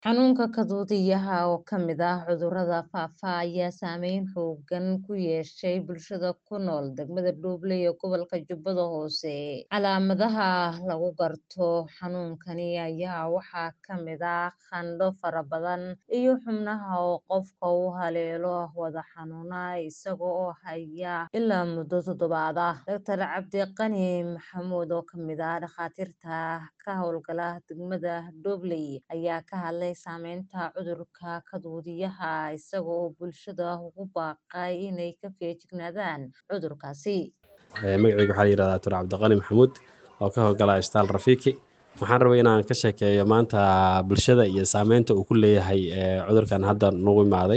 Xanuunka kaduudiyaha oo ka mid ah cudurrada faafa ayaa saameyn xooggan ku yeeshay bulshada ku nool degmada Dooble ee gobolka Jubbada Hoose. Calaamadaha lagu garto xanuunkani ayaa waxaa ka mid ah qandho fara badan iyo xubnaha oo qofka uu haleelo wadne xanuun isaga oo haya ilaa muddo toddobaad ah. Dr. Cabdiqani Maxamuud oo ka mid ah dhakhaatiirta ka howlgala degmada Dooble ayaa ka hadlay saameynta cudurka kaduudiyaha isaga oo bulshada ugu baaqay inay ka feejignaadaan cudurkaasi. magacayga waxaa la yidhahdaa Dr. Cabdiqani Maxamuud oo ka howlgala Isbitaal Rafiiki waxaan rabay inaan ka sheekeeyo maanta bulshada iyo saameynta uu ku leeyahay cudurkan hadda nagu imaaday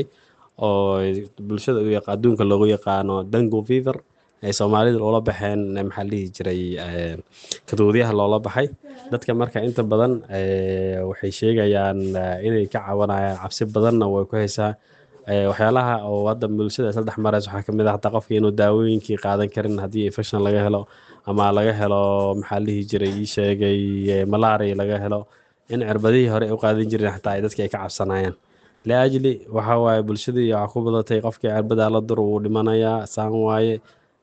oo bulshada u yaqa adduunka loogu yaqaano dengue fever ay soomaalida loola baxeen maxaa la dhihi jiray kaduudiyaha loola baxay dadka marka inta badan waxay sheegayaan inay ka cabanayaan cabsi badanna way ku haysaa waxyaalaha oo hadda bulshada isla dhex maraysa waxaa kamid ah hataa qofka inuu daawooyinkii qaadan karin haddii infection laga helo ama laga helo maxaa la dhihi jiray ii sheegay malaria laga helo in cirbadihii hore u qaadan jireen xataa ay dadka ay ka cabsanayaan liajli waxaa waaye bulshadii waxaa ku badatay qofkii cirbada la dur wuu dhimanayaa saan waaye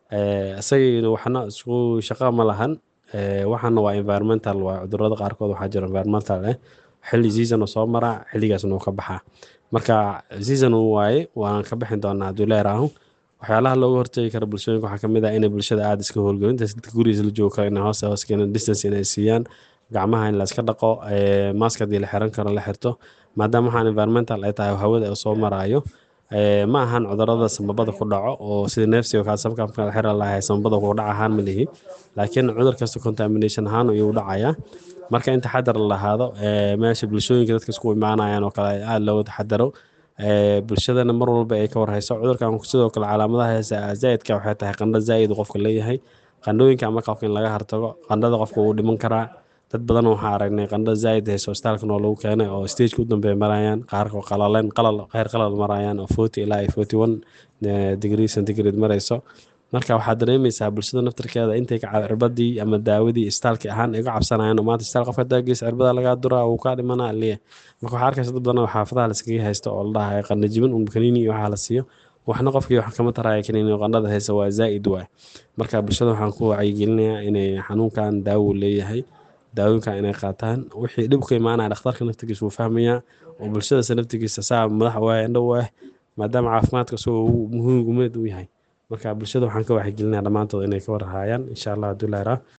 isagiina waxna isku shaqo ma lahan waxaana waa environmental waa cudurrada qaarkood waxaa jira environmental eh xilli season soo maraa xilligaasna uu ka baxaa marka season uu waaye waan ka bixin doonaa hadduu leeraahu waxyaalaha looga hortagi kara bulshooyinka waxaa kamid ah inay bulshada aada iska howlgelin intaas dadka gurigiisa la joogo kale inay hoos hoos keenan distance inay siiyaan gacmaha in la iska dhaqo mask haddii la xiran karo la xirto maadaama waxaan environmental ay tahay hawada soo maraayo ma ahan cudurrada samabada ku dhaco oo sida neefsiga kaasabka la xira lahay samabada ku dhac ahaan ma lihi laakiin cudur kasta contamination ahaan ayuu dhacayaa marka in taxadar la lahaado meesha bulshooyinka dadka isku imaanayaan oo kale aada looga taxadaro bulshadana mar walba ay ka warhayso cudurkan sidoo kale calaamadaha heesa zaa'idka waxay tahay qandho zaa'id qofka leeyahay qandhooyinka ama qofka in laga hartago qandhada qofka wuu dhiman karaa dad badan waxaa aragnay qandho zaa'id hayso isbitaalkan oo lagu keenay oo stageka u dambeeya marayaan qaarka qalaleen qalal kheyr qalal marayaan oo forty ilaa iyo forty one degree centigrade marayso marka waxaad dareemaysaa bulshada naftarkeeda intay ka cirbadii ama daawadii isbitaalki ahaan ay uga cabsanayaan oo maanta isbitaal qofka daagiisa cirbada lagaa duraa wuu kaa dhimanaa liya marka waxaa arkaysa dad badan oo xaafadaha la iskaga haysto oo la dhahayo qandho jibin un kaniini iyo waxaa la siiyo waxna qofkii wax kama taraya kaniini qandhada haysa waa zaa'id waay marka bulshada waxaan ku wacyigelinayaa inay xanuunkan daawo leeyahay daawooyinkan inay qaataan wixii dhib ka imaanaya dhakhtarka naftigiisa wuu fahmayaa oo bulshadasa naftigiisa saa madax waaya indho u ah maadaama caafimaadka isagoo muhiim gumeed u yahay marka bulshada waxaan ka waxyigelinayaa dhammaantood inay ka warhaayaan insha allah hadduu leeraa